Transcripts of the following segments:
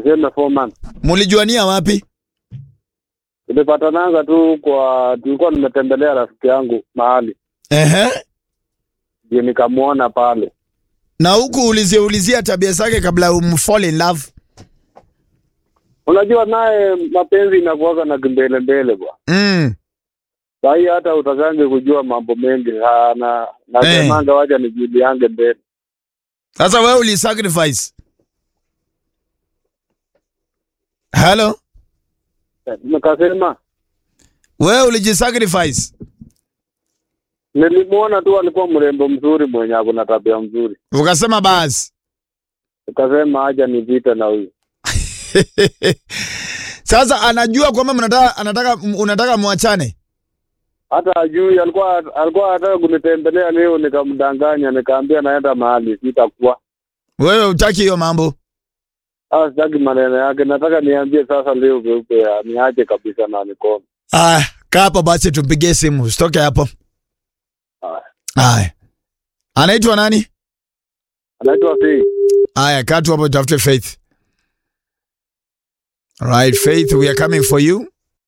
tuseme four months. Mulijuania wapi? Tulipatananga tu kwa, tulikuwa nimetembelea rafiki yangu mahali, Ehe. ndio nikamwona pale. Na huku ulizia ulizia tabia zake kabla umfall in love. Unajua naye mapenzi inakuwaga na kimbele mbele bwana. Mm. Sahii hata utakange kujua mambo mengi ha, na nasemanga wacha nijuliange mbele. Sasa wewe ulisacrifice. Hello? Nikasema Wewe ulijisacrifice. nilimwona tu alikuwa mrembo mzuri mwenye ako na tabia mzuri, Ukasema basi. nikasema acha nipite na huyu. Sasa anajua kwamba mnataka anataka unataka muachane. Hata ajui, alikuwa alikuwa anataka kunitembelea leo, nikamdanganya, nikaambia naenda mahali sitakuwa. Wewe utaki hiyo mambo. Ah, sitaki maneno yake, nataka niambie sasa leo peupe, ya, niache kabisa na nikome. Ah, kaa hapo basi tumpigie simu. Usitoke hapo. Haya. Haya. Anaitwa nani? Anaitwa Faith. Haya, kaa tu hapo tafute Faith. Right, Faith, we are coming for you.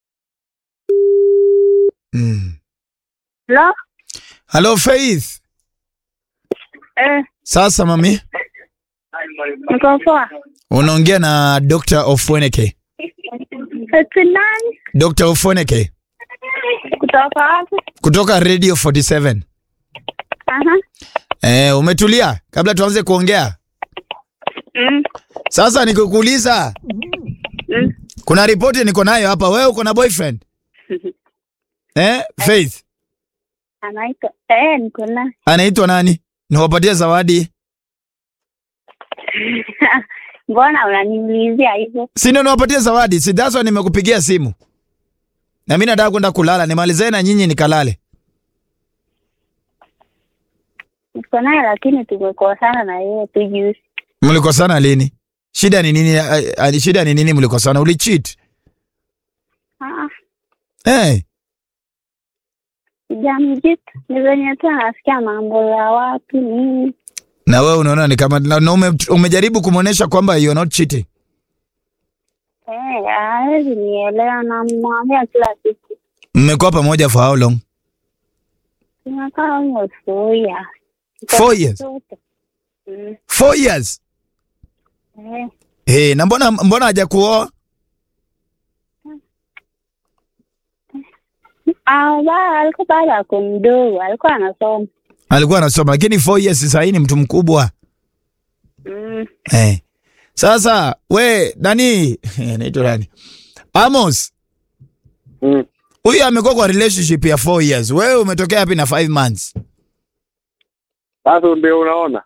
Mm. Hello? Hello Faith. Eh, Sasa mami, niko poa. unaongea na Dr. Ofweneke. Eti nani? Dr. Ofweneke Kutoka wapi? kutoka Radio 47. Aha. Eh, umetulia kabla tuanze kuongea? Mm. Sasa nikukuuliza, Mm. kuna ripoti niko nayo hapa. Wewe uko na boyfriend? Eh, Faith. Anaitwa eh, niko na Anaitwa nani? Niwapatie zawadi. mbona unaniulizia hivyo? Si ndio niwapatie zawadi? Si that's why nimekupigia simu. Na mimi nataka kwenda kulala, nimalize na nyinyi nikalale. Niko naye lakini tumekosana na yeye tu juzi. Mlikosana lini? Shida ni nini? Ah, ah, Shida ni nini mlikosana? Ulicheat? Ah, Eh, sijamjitu. Ni venye tu anasikia mambo ya watu nini. na wewe unaona ni kama na, na ume, umejaribu kumuonesha kwamba you are not cheating. Eh, hawezi nielewa na mwambia kila siku. Mmekuwa pamoja for how long? Tunakaa almost four years. Four years. Mm. Four years. Eh, Hey, na mbona mbona hajakuoa? ah, ba- alikuwa bado ako mdogo, alikuwa anasoma. Alikuwa anasoma lakini four years sasa hii ni mtu mkubwa. Mm. Eh. Sasa we nani? Anaitwa nani? Amos. Mm. Huyu amekuwa kwa relationship ya four years. Wewe umetokea wapi na five months? Sasa ndio unaona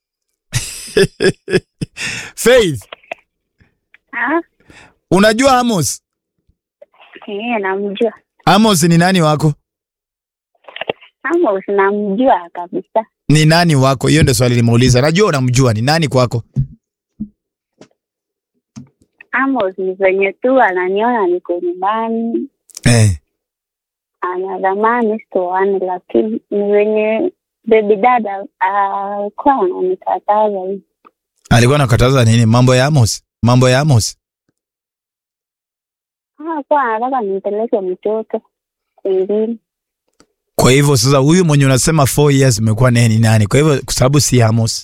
Faith, Ah, unajua Amos? eh, namjua. Amos ni nani wako? Amos namjua kabisa. Ni nani wako? Hiyo ndio swali nimeuliza. Najua unamjua ni nani kwako? Amos ni venye tu ananiona niko nyumbani, Eh. anadhamani sitoani, lakini ni venye bebi dada alikuwa ananikataza hivi. Alikuwa anakataza nini? Mambo ya Amos? Mambo ya Amos? Alikuwa anataka nimpeleke mtoto kwingine. Kwa hivyo sasa huyu mwenye unasema four years umekuwa naye ni nani? Kwa hivyo kwa sababu si Amos.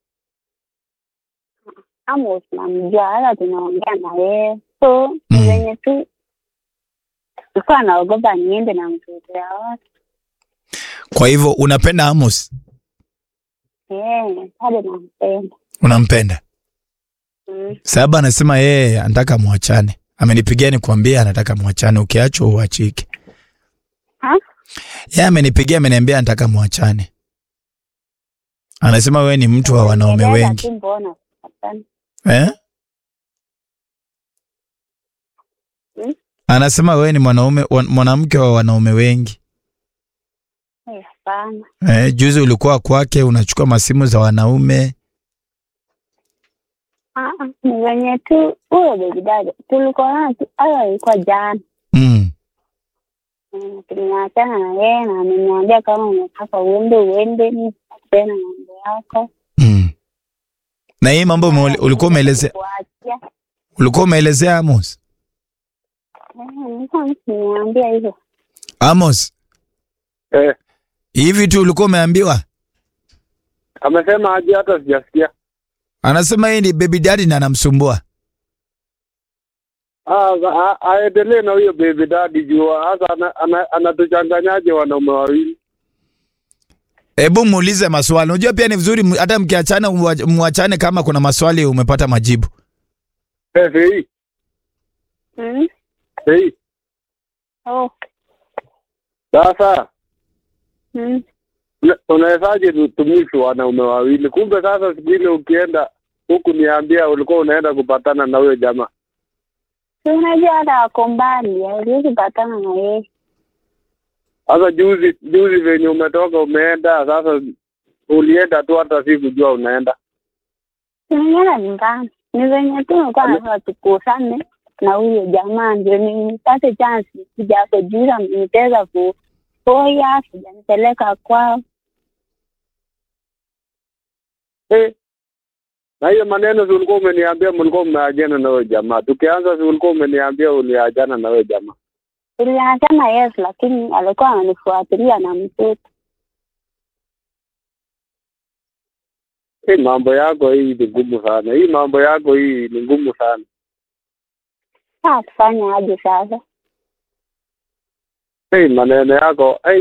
Amos namjua, hata tunaongea na yeye, so ni Mm. venye tu alikuwa anaogopa niende na mtoto ya watu. Kwa hivyo unapenda Amos? Eh, bado nampenda. Unampenda? Mm. Sababu anasema yeye anataka muachane. Amenipigia nikwambia anataka muachane, ukiachwa uachike. Ha? Yeye amenipigia ameniambia anataka muachane. Anasema wewe ni mtu wa wanaume Nieleza wengi. tu mbona hapana. Eh? Hmm? Anasema wewe ni mwanaume wa- mwanamke wa wanaume wengi. Eh, Hapana. Eh, juzi ulikuwa kwake unachukua masimu za wanaume. Ah, ah, ni venye tu huyo bebi dada tulikuwa naye tu, hayo ilikuwa jana. Mm. Mm, Tumeachana na yeye na ameniambia kama unataka uende uende, mi tena mambo yako. Mm. Na hii mambo ume- ulikuwa umeelezea Kuachia. Ulikuwa umeelezea Amos? Eh, nilikuwa nimeambia hivyo. Amos, Eh, hivi tu ulikuwa umeambiwa? amesema aje? Hata sijasikia. Anasema yeye ni baby daddy na anamsumbua. Ah, a- aendelee na huyo baby daddy juu hasa ana- ana- anatuchanganyaje wanaume wawili. Hebu muulize maswali. Unajua pia ni vizuri m- hata mkiachana mwa- mwachane kama kuna maswali umepata majibu. Eh, Fei, Mm. Fei. Oh. Sasa Mm. una- unawezaje tutumishi wanaume wawili? Kumbe sasa siku ile ukienda huku niambia ulikuwa unaenda kupatana na huyo jamaa. Si unajua hata ako mbali, hauwezi patana na yeye. Sasa juzi juzi venye umetoka umeenda, sasa ulienda tu hata si kujua unaenda. Tunaenda nyumbani. Ni venye tu nilikuwa nataka tukusane na huyo jamaa ndio nipate chance kuja kujuza nitaweza kupoya sijanipeleka kwao. Eh. Na hiyo maneno si ulikuwa umeniambia mlikuwa mmeajana na huyo jamaa. Tukianza si ulikuwa umeniambia uliajana na huyo jamaa. Tuliachana yes, lakini alikuwa ananifuatilia na mtoto. Hii mambo yako hii ni ngumu sana. Hii mambo yako hii ni ngumu sana. Sasa tufanye aje sasa? Hii maneno yako hey.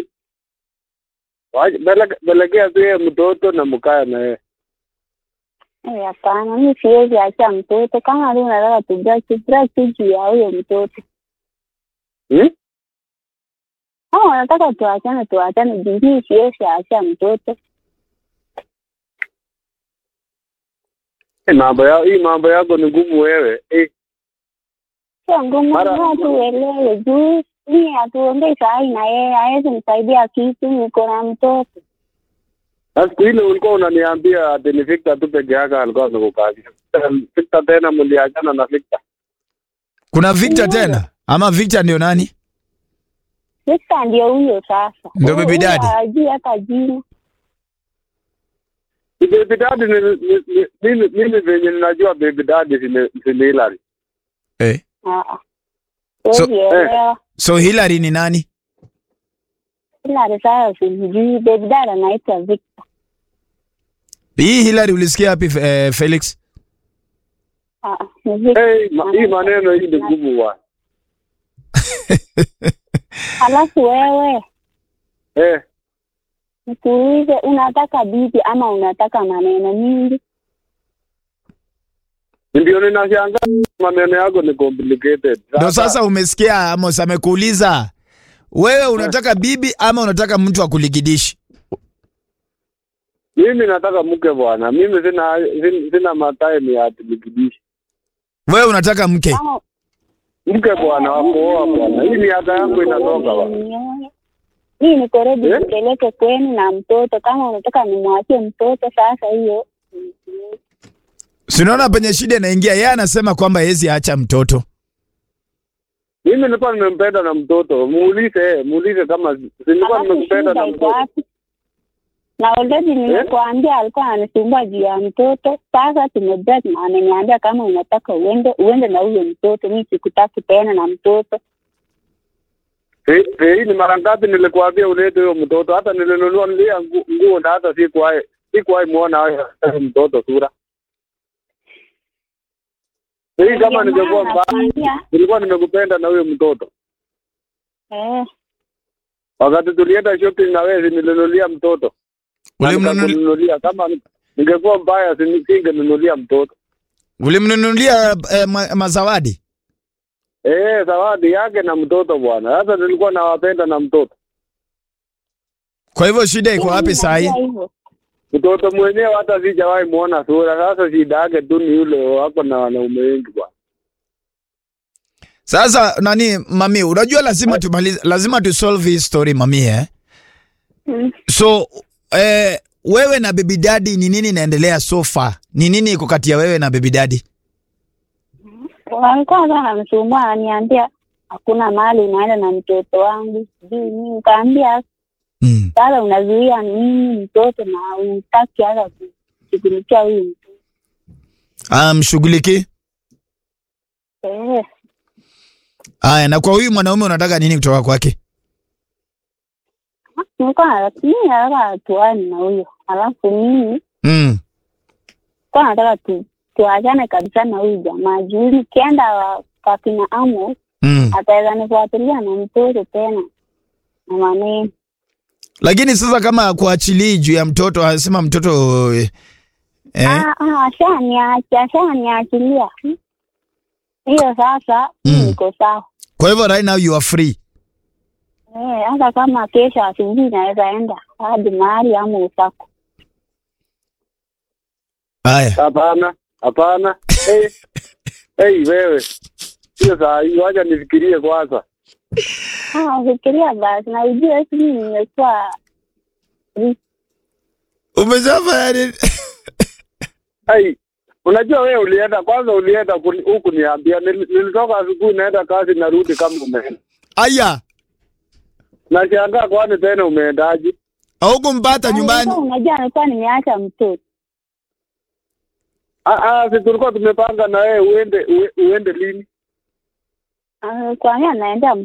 Pelekea tu yeye mtoto na mkae na yeye. Eh, Hapana, mi siwezi acha mtoto. Kama tu nataka tubaki tubaki juu ya huyo mtoto. Hmm? Kama wanataka tuachane, tuachane juu mi siwezi acha mtoto. Hii mambo yako hii mambo yako ni ngumu wewe. Eh. Sio ngumu, Mara- watu uelewe juu mi hatuongei sahi na yeye, hawezi nisaidia kitu, niko na mtoto. Na siku ile ulikuwa unaniambia ati ni Victor tu peke yake alikuwa amekukazia. Victor tena mliachana na Victor. Kuna Victor Ndio. tena ama Victor ndio nani? Victor ndio huyo sasa, Ndio baby Huyo daddy? hajui hata jina. Si baby daddy ni, ni, ni, mimi mimi venye ninajua baby daddy si ni si ni Hillary. Eh. Ah, ah. So- Siwezi elewa. So Hillary ni nani? Ila risala sijui, baby dad anaitwa Victor. Hii Hillary ulisikia wapi eh, Felix? Ah, ah, ni Victor. Hey, ma, hii maneno hii ni ngumu bwana. Alafu wewe Eh, nikuulize, unataka bibi ama unataka maneno mingi? ndio ninashangaa maneno yako ni complicated. Ndio sasa umesikia Amos amekuuliza wewe unataka bibi ama unataka mtu akuligidishi? mimi nataka mke bwana. Mimi sina sina, sina matime ya tulikidishi. Wewe unataka mke. Kama Mke bwana wa kuoa bwana. Hii miaka yangu inatoka bwana. hii niko ready Eh? nipeleke kwenu na mtoto. Kama unataka nimwachie mtoto sasa, hiyo Si unaona penye shida inaingia, yeye anasema kwamba hezi acha mtoto. Mimi nilikuwa nimempenda na mtoto. Muulize, eh, muulize kama si nilikuwa alafu nimempenda na shida iko mtoto. wapi? Na already nimekuambia alikuwa ananisumbua juu ya mtoto. Sasa tumebreak na ameniambia kama unataka uende uende na huyo mtoto, mi sikutaki tena na mtoto. Eh, eh, hii ni mara ngapi nilikuambia ulete huyo mtoto? Hata nilinunua nilia ngu- nguo na hata sikuwahi sikuwahi muona huyo mtoto sura. Hii kama Ndio ningekuwa maana mbaya, nakwambia, nilikuwa nimekupenda na huyo mtoto. eh, Wakati tulienda shopping na wewe nilinunulia mtoto. Na Ulimnunuli- nikakununulia. Kama ni- ningekuwa mbaya singenunulia mtoto. Ulimnunulia eh, ma, mazawadi? Eh, zawadi yake na mtoto bwana. Sasa nilikuwa nawapenda na mtoto. Kwa hivyo shida iko wapi mimi saa hii? najua hivyo. Mtoto mwenyewe hata sijawahi muona sura. Sasa shida yake tu ni yule wako na wanaume wengi bwana. Sasa nani mami, unajua lazima tumalize, lazima tu solve hii story mami eh? Mm. So eh, wewe na baby daddy ni nini inaendelea so far? Ni nini iko kati ya wewe na baby daddy? walikuwa sana anamsumbua ananiambia hakuna mahali unaenda na mtoto wangu sijui nini nikaambia Mm. sasa unazuia nini mtoto na utaki hata kushughulikia huyu mtoto Um, shughuliki Eh, Haya, na kwa huyu mwanaume unataka nini kutoka kwake? nilikuwa na- mimi nataka tuane na huyo, alafu mimi Mm. kwa nataka tu tuachane kabisa na huyu jamaa juu nikienda wa- kwa kina Amos Mm. ataweza nifuatilia na mtoto tena na maneno. Lakini sasa kama kuachilii juu ya mtoto, anasema mtoto eh, eh, Ah, ah, ashaniacha ashaniachilia hiyo sasa, mimi Mm. niko sawa. kwa hivyo right now you are free. Eh, hata kama kesho asubuhi naweza enda hadi mahali ama usako. Haya, Hapana, hapana. hey, hey, wewe hiyo saa hii, wacha nifikirie kwanza. Ah, fikiria basi, na ujue esi mimi nimekuwa umeshafanya nini? Hey, unajua wewe ulienda kwanza, ulienda kuni- huku niambia, nil- nilitoka asubuhi naenda kazi, narudi kama umeenda. Aya, Nashangaa kwani tena umeendaje? haukumpata nyumbani? Nilikuwa Unajua, nilikuwa nimeacha mtoto Ah, ah, si tulikuwa tumepanga na wewe uende ue- uende lini? Ah, kwa nini anaenda